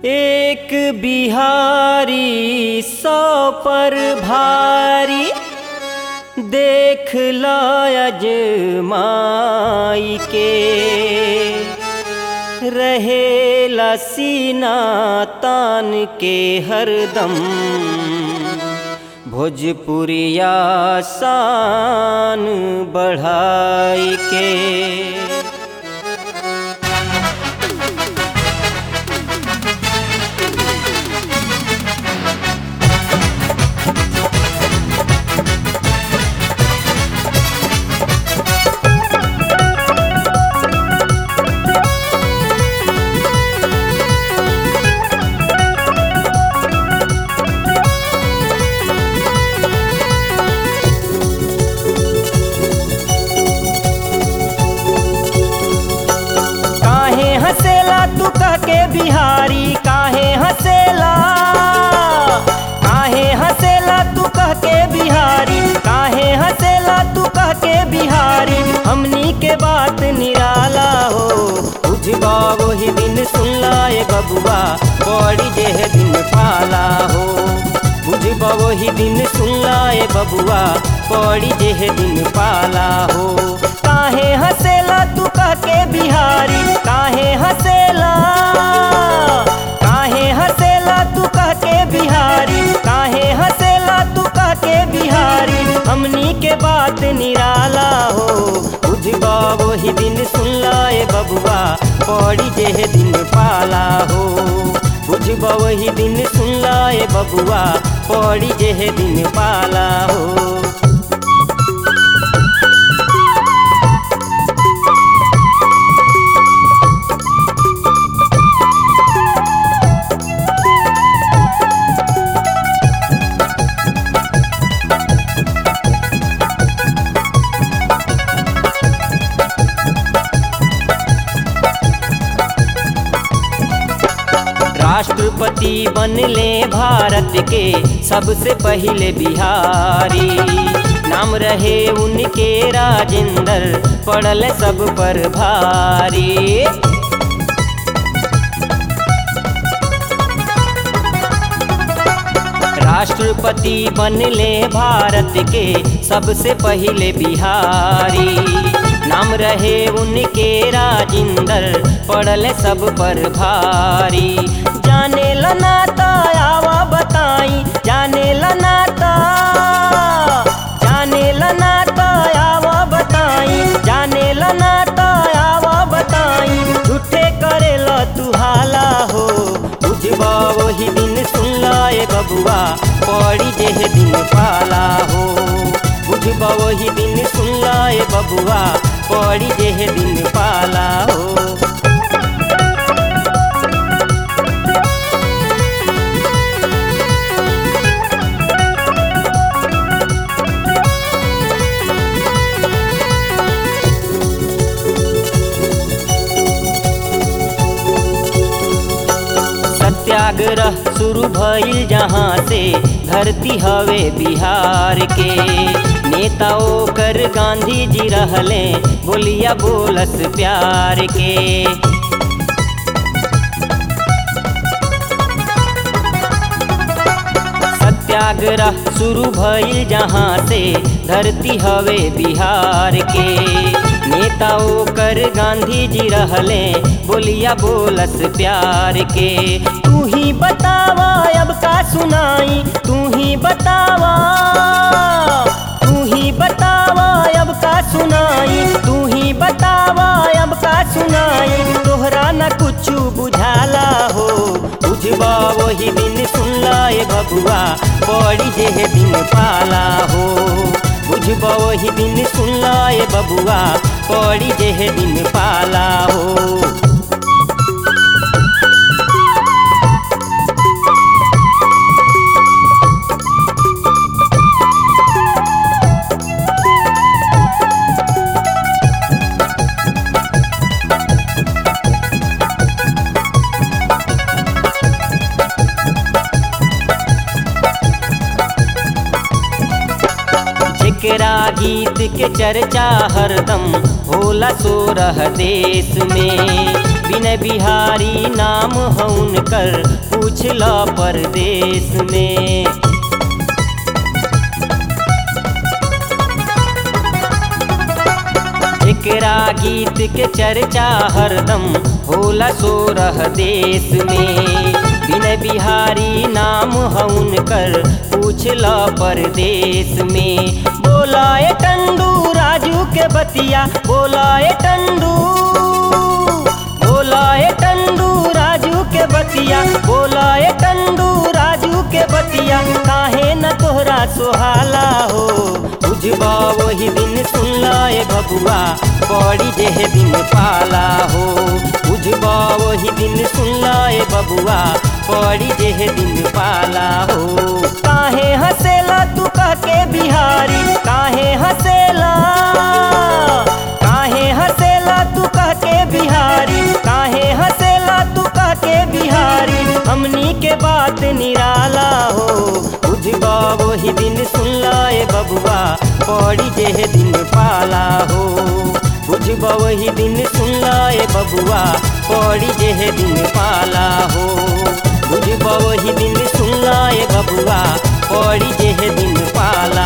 एक बिहारी सौ पर भारी देख लायज माई के रहे सीना तान के हरदम भोजपुरिया शान बढ़ाई के काहे हंसेला तू कह के बिहारी काहे हंसेला काहे हंसेला तू कह के बिहारी काहे हंसेला तू कह के बिहारी हमनी के बात निराला हो बुझबा वही दिन सुनला ए बबुआ बड़ी जेह दिन पाला हो बुझबा वही दिन सुनला ए बबुआ बड़ी जेह दिन पाला हो काहे हंसेला तू कह के बिहारी काहे हंसेला काहे हंसेला तू कह के बिहारी काहे हंसेला तू कह के बिहारी हमनी के बात निराला हो बुझबा वही दिन सुनला ए बबुआ पड़ी जेह दिन पाला हो बुझबा वही दिन सुनला ए बबुआ पड़ी जेह दिन पाला हो राष्ट्रपति बनले भारत के सबसे पहले बिहारी नाम रहे उनके राजेंद्र पड़ल सब पर भारी राष्ट्रपति बनले भारत के सबसे पहले बिहारी नाम रहे उनके राजेंद्र पड़ल सब पर भारी जाने लनाता आवा बताई जाने लनाता जाने लनाता आवा बताई जाने लनाता आवा बताई झूठे करेला तू हाला हो बुझबा वही दिन सुनला ए बबुआ पड़ी जेह दिन पाला हो बुझबा वही दिन सुनला ए बबुआ पड़ी जेह दिन पाला हो सत्याग्रह शुरू भइल जहाँ से धरती हवे बिहार के नेताओं कर गांधी जी रहले बोलिया बोलस प्यार के सत्याग्रह शुरू भइल जहाँ से धरती हवे बिहार के नेताओं कर गांधी जी रहले बोलिया बोलस प्यार के तू ही बतावा अब का सुनाई तू ही बतावा तू ही बतावा अब का सुनाई तू ही बतावा अब का सुनाई तोहरा न कुछ बुझाला हो बुझबा वही दिन सुनला ए बबुआ बड़ी जेह दिन पाला हो बुझबा वही दिन सुनला ए बबुआ बड़ी जेह दिन पाला हो जेकरा गीत के चर्चा हरदम होला सोरह देश में विनय बिहारी नाम हउन कर पूछल परदेश में एकरा गीत के चर्चा हरदम होला सोरह देश में विनय बिहारी नाम हउन कर पूछल परदेश में बोलाए टंडू राजू के बतिया बोलाए टंडू बोलाए टंडू राजू के बतिया बोलाए टंडू राजू के बतिया काहे न तोहरा सुहाला हो बुझबा वही दिन सुनलाए बबुआ बड़ी जेह दिन पाला हो बुझबा वही दिन सुनलाए बबुआ बड़ी जेह दिन पाला हो काहे हंसेला तू कह के बिहारी काहे हंसेला काहे हंसेला तू कह के बिहारी काहे हंसेला तू कह के बिहारी हमनी के बात निराला हो बुझबा वही दिन सुनलाए बबुआ पड़ी जेह दिन पाला हो बुझबा वही दिन सुनलाए बबुआ पड़ी जेह दिन पाला हो बुझबा वही दिन सुनलाए बबुआ पड़ी जेह दिन पाला